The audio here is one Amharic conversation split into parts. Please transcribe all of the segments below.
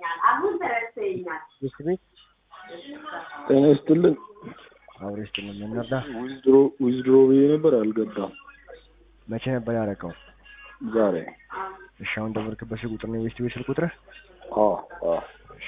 ቤት ቤት ጤና ይስጥልን። አብሬ ስትልን ምን ነበር? ዊዝድሮ ዊዝድሮ ብዬ ነበር አልገባም። መቼ ነበር ያደረገው? ዛሬ እሺ አሁን ደወልክበት ስልክ ቁጥር ነው የቤት ቤት ስልክ ቁጥርህ? አዎ አዎ እሺ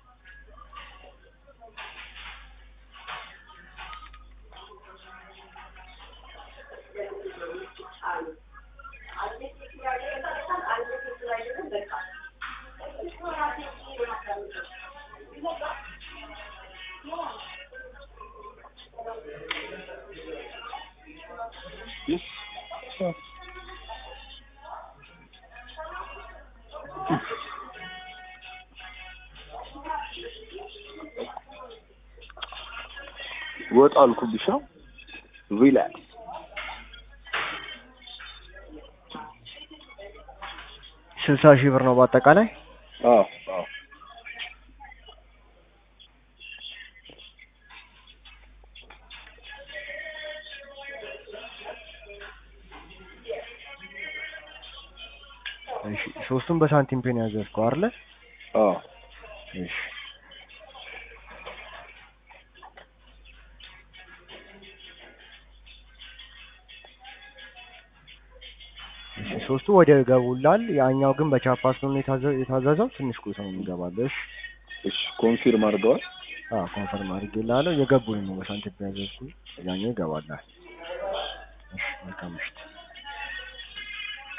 ወጥ አልኩብሻ ሪላክስ ስልሳ ሺህ ብር ነው በአጠቃላይ። አዎ አዎ እሺ ሶስቱም በሳንቲም ፔን ያዘዝከው አይደለ? አዎ እሺ እሺ ሶስቱ ወደ ገቡላል። ያኛው ግን በቻፓ ስለሆነ የታዘ- የታዘዘው ትንሽ ቆይቶ ነው የሚገባልህ። እሺ እሺ ኮንፊርም አድርገዋል። አዎ ኮንፈርም አድርጌልሃለሁ። የገቡኝ ነው በሳንቲም ፔን ያዘዝኩት። ያኛው ይገባልሃል። እሺ መልካም ምሽት።